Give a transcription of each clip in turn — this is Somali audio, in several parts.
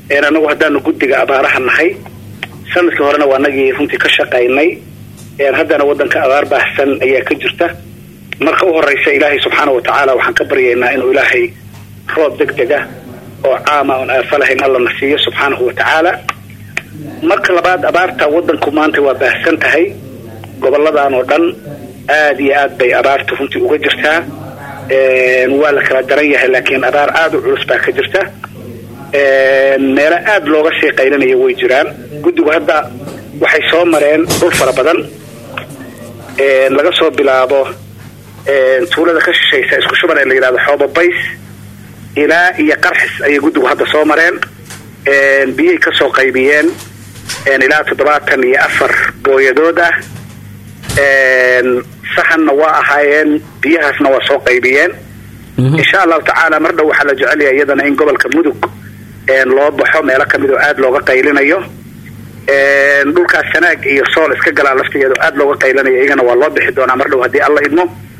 anagu haddaanu guddiga abaaraha nahay sanadkii horena waa nagii runtii ka shaqaynay haddana wadanka abaar baahsan ayaa ka jirta marka u horeysa ilaahay subxaana wa tacaala waxaan ka baryaynaa inuu ilaahay roob deg dega oo caama oon aafa lahayn allana siiyo subxaanahu wa tacaala marka labaad abaarta wadanku maanta waa baahsan tahay goboladan oo dhan aada iyo aad bay abaarta runtii uga jirtaa waa la kala daran yahay laakiin abaar aada u culus baa ka jirta meelo aada looga sii qaylinaya way jiraan guddigu hadda waxay soo mareen dhul fara badan laga soo bilaabo tuulada ka shishaysa isku shuban ee la yidhahdo xoobo bays ilaa iyo qarxis ayay guddigu hadda soo mareen biyay ka soo qaybiyeen ilaa toddobaatan iyo afar booyadood ah sahanna waa ahaayeen biyahaasna waa soo qaybiyeen insha allahu tacaala mar dhow waxaa la jecelyaha iyadana in gobolka mudug loo baxo meelo kamid oo aada looga qaylinayo dhulkaas sanaag iyo sool iska galaa laftigeeda aada looga qaylinayo iyagana waa loo bixi doonaa mar dhow haddii alla idmo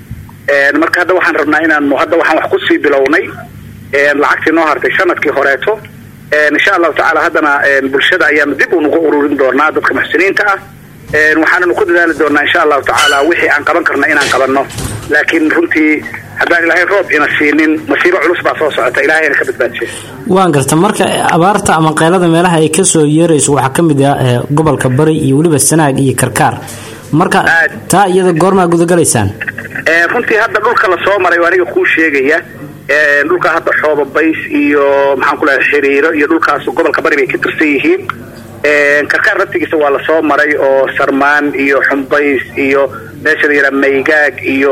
marka hadda waxaan rabnaa inaanu hadda waxaan wax kusii bilownay lacagtii noo hartay sanadkii horeeto insha allahu tacaala haddana bulshada ayaanu dib unuga ururin doonaa dadka muxsiniinta ah waxaananu ku dadaali doonaa insha allahu tacaala wixii aan qaban karna inaan qabanno laakiin runtii haddaan ilaahay roob ina siinin masiibo culus baa soo socota ilahayna ka badbaadisay waan garta marka abaarta ama qaylada meelaha ay kasoo yeerayso waxaa ka mid ah gobolka bari iyo weliba sanaag iyo karkaar marka taa iyada goormaa gudagalaysaan runtii hadda dhulka la soo maray aniga kuu sheegaya dhulka hadda xooba bays iyo maxaan ku lehay xiriiro iyo dhulkaas gobolka bari bay ka tirsan yihiin karkaar laftigiisa waa lasoo maray oo sarmaan iyo xumbays iyo meesha la yidhaha maygaag iyo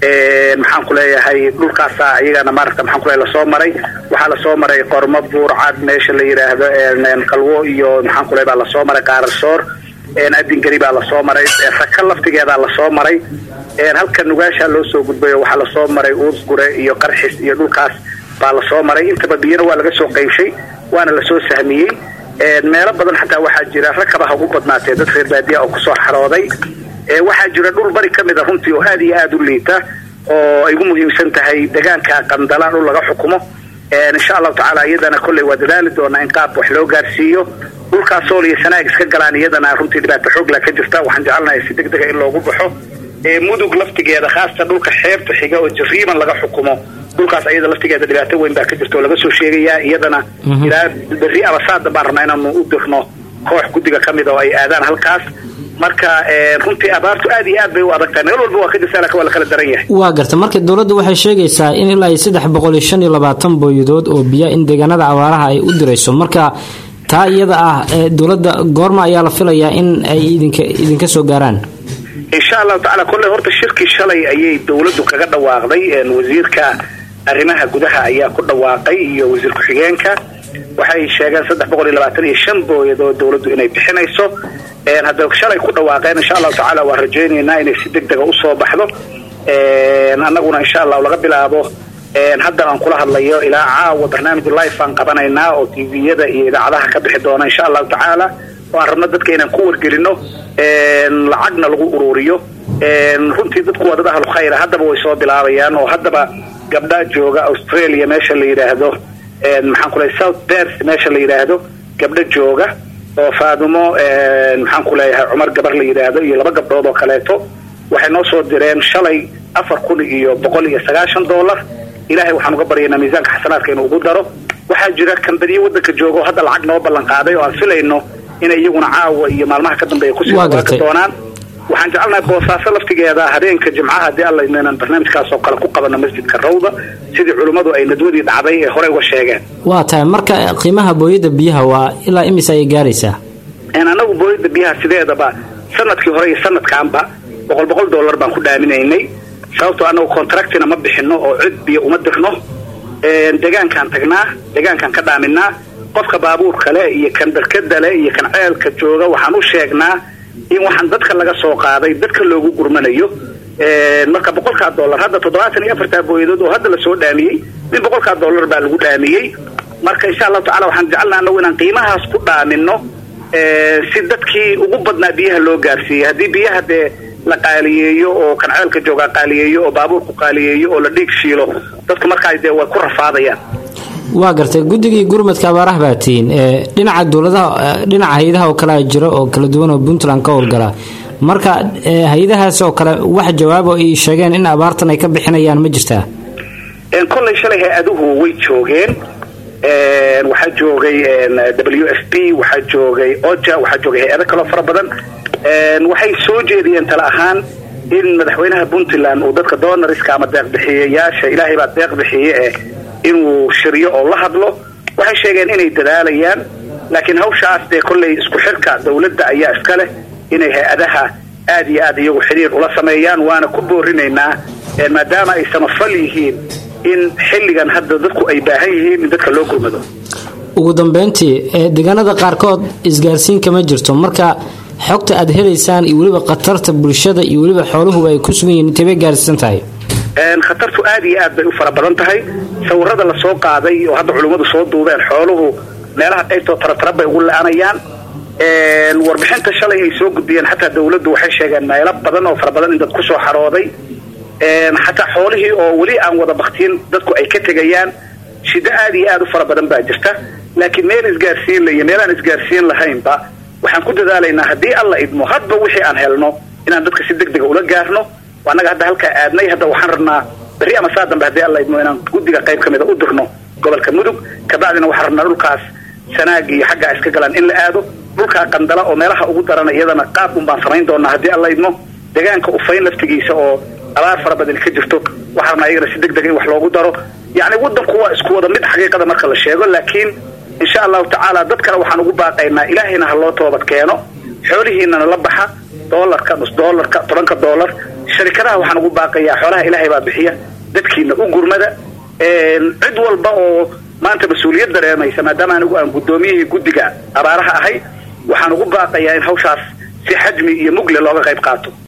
maxaan ku leeyahay dhulkaasa iyagana maaragta maxaan kuleeyahay lasoo maray waxaa lasoo maray qormo buurcad meesha la yidhaahdo qalwo iyo maxaan ku leeyahay baa lasoo maray qaararsoor adingari baa lasoo maray raka laftigeedaa lasoo maray halka nugaashaa loo soo gudbay oo waxaa lasoo maray uusgure iyo qarxis iyo dhulkaas baa lasoo maray intaba biyana waa laga soo qaybshay waana lasoo sahmiyey meelo badan xataa waxaa jira rakaba ha ugu badnaatee dad reer baadiya oo kusoo xarooday waxaa jira dhul bari ka mid a runtii oo aada iyo aada u liita oo ay ugu muhiimsan tahay degaanka qandala dhul laga xukumo insha allahu tacaala iyadana kolley waa dadaali doonaa in qaab wax loo gaarsiiyo dhulkaas sool iyo sanaag iska galaan iyadana runtii dhibaato xoogla ka jirta waxaan jecelnahay si deg dega in loogu baxo mudug laftigeeda khaasatan dhulka xeebta xiga oo jariiban laga xukumo dhulkaas ayada laftigeeda dhibaato weyn baa ka jirta oo laga soo sheegayaa iyadana ilaa berri abasaada baan rabnaa inaanu u dirno koox guddiga ka mid oo ay aadaan halkaas marka runtii abaartu aad iyo aad bay u adagtahay meel walba waa ka jirta laakiin waa la kala daran yahay waa garta marka dowladda waxay sheegaysaa in ilaa iyo saddex boqol iyo shan iyo labaatan booyadood oo biya in deegaanada abaaraha ay u dirayso marka taa iyada ah dowladda goorma ayaa la filayaa in ay idinka idinka soo gaaraan insha allahu tacala kolley horta shirkii shalay ayay dowladdu kaga dhawaaqday wasiirka arrimaha gudaha ayaa ku dhawaaqay iyo wasiir ku-xigeenka waxay sheegeen saddex boqol iyo labaatan iyo shan booyadood dowladdu inay bixinayso hadda shalay ku dhawaaqeen insha allahu tacaala waan rajaynaynaa inay si deg dega usoo baxdo annaguna insha allahu laga bilaabo haddan aan kula hadlayo ilaa caawa barnaamij life aan qabanaynaa oo tviyada iyo idaacadaha ka bixi doona insha allahu tacaala oo aan rabno dadka inaan ku wargelino lacagna lagu ururiyo runtii dadku waa dad ahlu khayra haddaba way soo bilaabayaan oo haddaba gabdha jooga australia meesha la yidhaahdo maxaan ku leeyahay south bers meesha la yidhaahdo gabdho jooga oo faadumo maxaan ku leeyahay cumar gabar la yidhaahdo iyo laba gabdhood oo kaleeto waxay noo soo direen shalay afar kun iyo boqol iyo sagaashan dollar ilaahay waxaan uga baryaynaa miisaanka xasanaadka inuu ugu daro waxaa jira kambadiyo waddanka jooga oo hadda lacag noo ballan qaaday oo aan filayno inay iyaguna caawa iyo maalmaha ka dambeeya kusii waaka doonaan waxaan jecelnahay boosaaso laftigeeda habeenka jimcaha haddii alla inaan barnaamijkaas oo kale ku qabano masjidka rawda sidii culimmadu ay nadwadii dhacday ee horey uga sheegeen waa tahay marka qiimaha booyada biyaha waa ilaa imise ayay gaaraysaa anagu booyada biyaha sideedaba sanadkii hore iyo sanadkaanba boqol boqol dollar baan ku dhaaminaynay sababtoo anagu contractina ma bixino oo cid biyo uma dirno degaankaan tagnaa degaankaan ka dhaaminaa qofka baabuur kale iyo kan barkadale iyo kan ceelka jooga waxaan u sheegnaa in waxaan dadka laga soo qaaday dadka loogu gurmanayo marka boqolkaa dollar hadda toddobaatan iyo afartaa booyadood oo hadda lasoo dhaamiyey min boqolkaa dollar baa lagu dhaamiyey marka insha allahu tacala waxaan jecelnaa anagu inaan qiimahaas ku dhaamino si dadkii ugu badnaa biyaha loo gaarsiiyey haddii biyaha dee la qaaliyeeyo oo kan ceelka joogaa qaaliyeeyo oo baabuurku qaaliyeeyo oo la dhiig shiilo dadku markaa dee way ku rafaadayaan waa gartay guddigii gurmadka abaaraha baa tihiin dhinaca dowladaha dhinaca hay-adaha oo kale jiro oo kala duwan oo puntland ka howlgala marka hay-adahaas oo kale wax jawaabo ay sheegeen in abaartan ay ka bixinayaan ma jirtaa kollay shalay hay-aduhu way joogeen waxaa joogay w f p waxaa joogay oja waxaa joogay hay-ado kaloo fara badan waxay soo jeediyeen tala ahaan in madaxweynaha puntland uu dadka donariska ama deeqbixiyayaasha ilaahay baa deeq bixiye eh inuu shiryo oo la hadlo waxay sheegeen inay dadaalayaan laakiin hawshaas dee kollay isku xirka dawladda ayaa iska leh inay hay-adaha aada iyo aad iyagu xidhiir ula sameeyaan waana ku boorinaynaa maadaama ay samafal yihiin in xilligan hadda dadku ay baahan yihiin in dadka loo gurmado ugu dambeyntii deegaanada qaarkood isgaarsiin kama jirto marka xogta aad helaysaan iyo weliba khatarta bulshada iyo weliba xooluhuba ay ku sugan yihiin intay bay gaarsiisan tahay khatartu aada iyo aad bay u fara badan tahay sawirada la soo qaaday oo hadda culimmadu soo duubeen xooluhu meelaha qaybtoo taratara bay ugu la-anayaan warbixinta shalay ay soo gudbiyeen xataa dawladdu waxay sheegeen meelo badan oo fara badan in dad kusoo xarooday xataa xoolihii oo weli aan wada baktiin dadku ay ka tegayaan shiddo aada iyo aada u fara badan baa jirta laakiin meel isgaarsiin laiyo meel aan isgaarsiin lahaynba waxaan ku dadaalaynaa haddii alla idmo hadba wixii aan helno inaan dadka si deg dega ula gaarno annaga hadda halkaa aadnay hadda waxaan rabnaa berri ama saa dambe haddii alla idmo inaan guddiga qayb ka mida u dirno gobolka mudug kabacdina waxaan rabnaa dhulkaas sanaag iyo xaggaa iska galaan in la aado dhulkaa qandala oo meelaha ugu darana iyadana qaab un baan samayn doonaa haddii alla idmo deegaanka ufayn laftigiisa oo abaar fara badan ka jirto waxaan rabnaa iyagana si deg dega in wax loogu daro yacni waddanku waa isku wada mid xaqiiqada marka la sheego laakiin insha allahu tacaala dadkana waxaan ugu baaqaynaa ilaahayna ha loo toobad keeno xoolihiinana la baxa doolarka nus doolarka tobanka doolar sharikadaha waxaan ugu baaqayaa xoolaha ilaahay baa bixiya dadkiina u gurmada cid walba oo maanta mas-uuliyad dareemaysa maadaama anigu aan guddoomiyihii guddiga abaaraha ahay waxaan ugu baaqayaa in hawshaas si xajmi iyo mugle looga qayb qaato